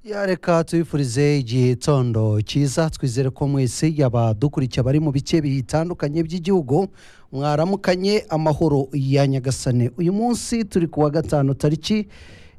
ya reka tubifurize igihe tondo cyiza twizere ko mwese yaba dukurikiye abari mu bice bitandukanye by'igihugu mwaramukanye amahoro ya nyagasane uyu munsi turi ku wa gatanu tariki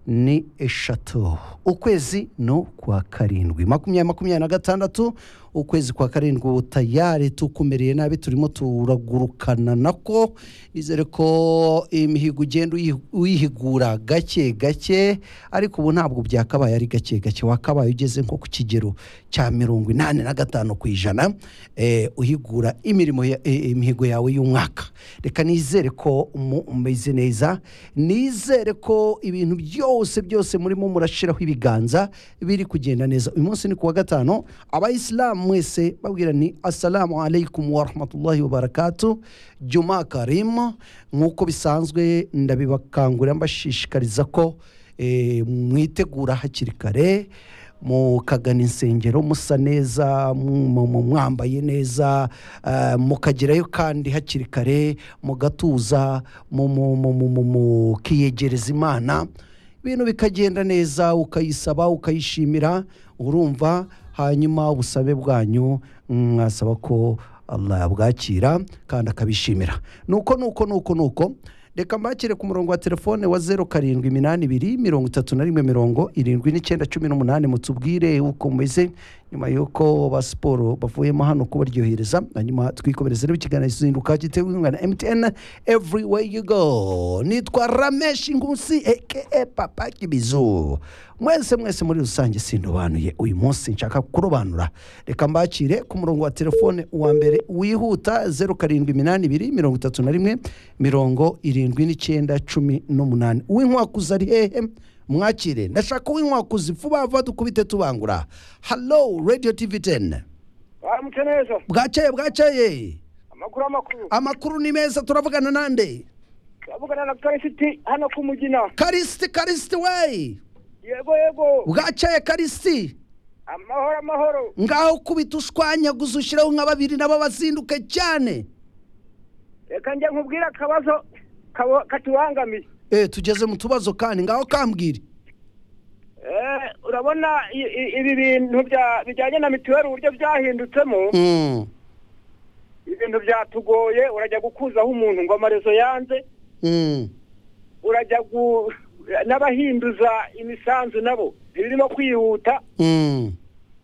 ni eshatu ukwezi no kwa karindwi makumyabiri makumyabiri na gatandatu ukwezi kwa karindwi ubutayari tukumereye nabi turimo turagurukana nako nizere ko imihigo ugenda uyi- uyihigura gake gake ariko ubu ntabwo byakabaye ari gake gake wakabaye ugeze nko ku kigero cya mirongo inani na gatanu ku ijana eh, uhigura imirimo ya- eh, imihigo yawe y'umwaka reka nizere ko mu- umeze neza nizere ko ibintu byose byose murimo murashyiraho ibiganza biri kugenda neza uyu munsi ni ku wa gatanu abayisilamu mwese babwira ni assalamu alaikum warahmatullahi wabarakatu juma karimu nk'uko bisanzwe ndabibakangurira mbashishikariza ko eh, mwitegura hakiri kare mukagana insengero musa neza mu- mu- mwambaye neza eh, mukagerayo kandi hakiri kare mugatuza mu- mu- mu- mu- mu- mukiyegereza imana ibintu bikagenda neza ukayisaba ukayishimira urumva hanyuma ubusabe bwanyu mwasaba ko Allah yabwakira kandi akabishimira nuko nuko nuko nuko reka mbakire ku murongo wa telefone wa zeru karindwi iminani ibiri mirongo itatu na rimwe mirongo irindwi n'icyenda cumi n'umunani mutubwire uko mumeze nyuma y'uko ba siporo bavuyemo hano kubaryohereza hanyuma twikomereze n'ikiganiro kizinduka gitewe inkunga na mtn everywhere you go nitwa ramesh ingusi aka papa kibizu mwese mwese muri rusange sindobanuye uyu munsi nshaka kurobanura reka mbakire ku murongo wa telefone wa mbere wihuta zeru karindwi iminani ibiri mirongo itatu na rimwe mirongo irindwi n'icyenda cumi n'umunani uwinkwakuzi ari hehe mwakire ndashaka uwinkwakuzi vuba vuba dukubite tubangura halo radiyo tivi teni baramutse neza bwakeye bwakeye amakuru amakuru amakuru ni meza turavugana nande turavugana na karisiti hano ku mugina karisiti karisiti weyi yego yego bwakeye karisiti amahoro amahoro ngaho kubita ushwanyaguza ushyiraho nka babiri nabo bazinduke cyane reka njye nkubwire akabazo kabo- katubangamiye eh tugeze mu tubazo kandi ngaho kambwire Eh, urabona i- i- ibi bintu bya- bijyanye na mituweli uburyo byahindutsemo Mm, ibintu byatugoye urajya gukuzaho umuntu ngo amarezo yanze mm, urajya gu n'abahinduza imisanzu nabo ibirimo kwihuta mm.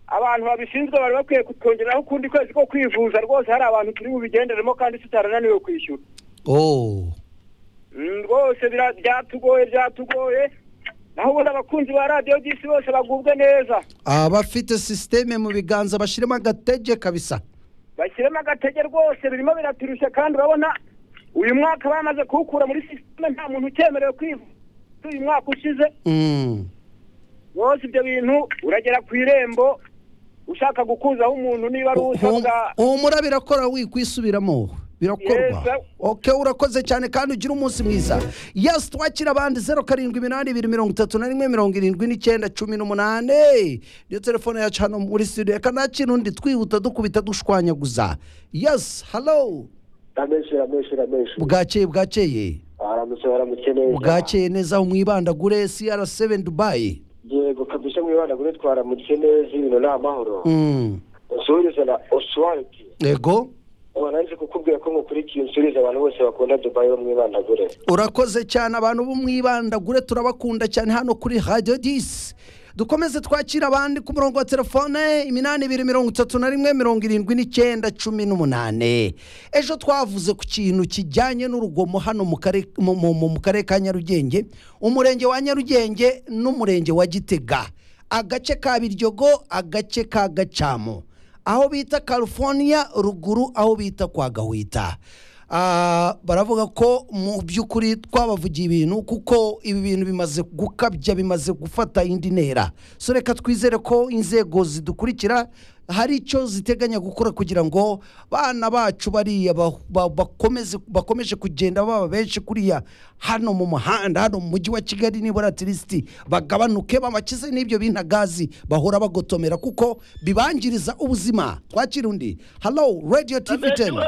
abantu babishinzwe bari bakwiye kutwongeraho ukundi kwezi ko kwivuza rwose hari abantu turi bubigenderemo kandi tutarananiwe kwishyura oh Mm, rwose bira- byatugoye byatugoye naho ubundi abakunzi ba radiyo by'isi bose bagubwe neza abafite sisiteme mu biganza bashyiremo agatege kabisa bashyiremo agatege rwose birimo biraturushya kandi urabona uyu mwaka bamaze kuwukura muri sisiteme nta muntu ucyemerewe kwivuza uyu mwaka ushize Mm, rwose ibyo bintu uragera ku irembo ushaka gukuzaho umuntu niba ari usabwa humura birakora wikwisubiramo birakorwa Yes. ok urakoze cyane kandi ugira umunsi mwiza yesi twakira abandi zeru karindwi iminani ibiri mirongo itatu na rimwe mirongo irindwi n'icyenda cumi n'umunani niyo telefone yacu hano muri studio reka nta kintu undi twihuta dukubita dushwanyaguza yesi halo ramenshi ramenshi ramenshi bwakeye bwakeye aramutse baramutse neza bwakeye neza aho mwibandagure cr7 dubayi yego kabisa mwibanda kuri twaramutse neza ibintu ni amahoro Mm, unsuhuriza na osuwariti yego waranze kukubwira ko mukurikiye unsuhuriza abantu bose bakunda dubayi bo mwibanda kure urakoze cyane abantu bo mwibandagure turabakunda cyane hano kuri radiyo disi dukomeze twakire abandi ku murongo wa telefone iminani ibiri mirongo itatu na rimwe mirongo irindwi n'icyenda cumi n'umunani ejo twavuze ku kintu kijyanye n'urugomo hano mu kare- mu- mu- mu- mu karere ka nyarugenge umurenge wa nyarugenge n'umurenge wa gitega agace ka biryogo agace ka gacamo aho bita california ruguru aho bita kwa gahwita Ah, baravuga ko mu by'ukuri twabavugiye ibintu kuko ibi bintu bimaze gukabya bimaze gufata indi ntera so reka twizere ko inzego zidukurikira hari icyo ziteganya gukora kugira ngo bana bacu bariya ba- ba- bakomeze bakomeje kugenda baba benshi kuriya hano mu muhanda hano mu mujyi wa kigali nibura tirisiti bagabanuke bamakize n'ibyo bintu gazi bahora bagotomera kuko bibangiriza ubuzima twakira undi halo radiyo tivi teni